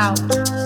loud.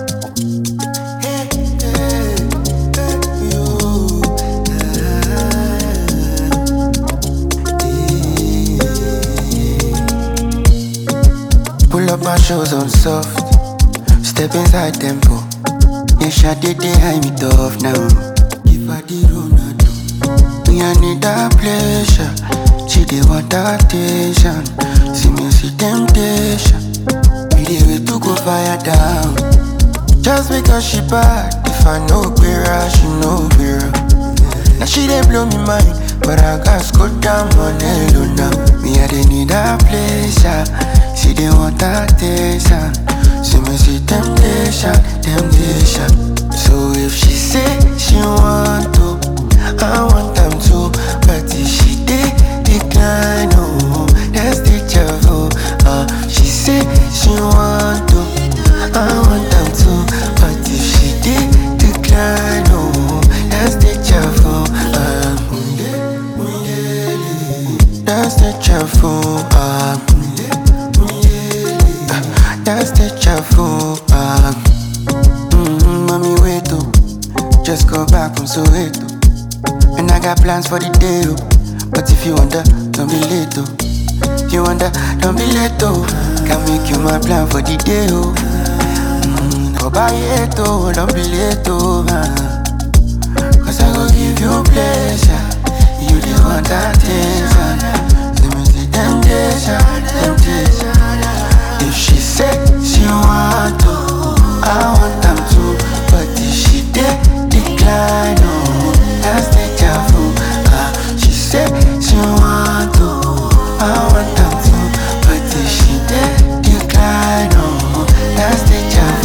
Pull up my shoes on soft. Step inside tempo. Yeah, Shade they high me tough now. Give her the Ronaldo. Me I need that pleasure. She they want that attention. See me see temptation. We dey wait to go fire down. Just because she bad, if I know her, she know her. Now she dey blow me mind, but I got go down on hello now. Me I dey need that pleasure. She dey want that attention. See me see temptation, temptation. So if she say she want to, I want them to. But if she dey decline, oh, that's the devil. Uh, she say she want to, I want them to. But if she dey decline, oh, that's the devil. Uh, that's the devil. Uh, that's the devil. Uh, mm, mommy, wait, oh. Just go back from Soweto. And I got plans for the day, oh. But if you wonder, don't be late, oh. If you wonder, don't be late, oh. Can make you my plan for the day, oh. Mm, go buy it, oh. Don't be late, oh. man. Cause I go give you pleasure. You the want that attention. Let me see temptation, temptation. If she say she want to, I want them to. But if she did decline, oh, that's the devil. Ah, she say she want to, I want them to. But if she did decline, oh, that's the devil.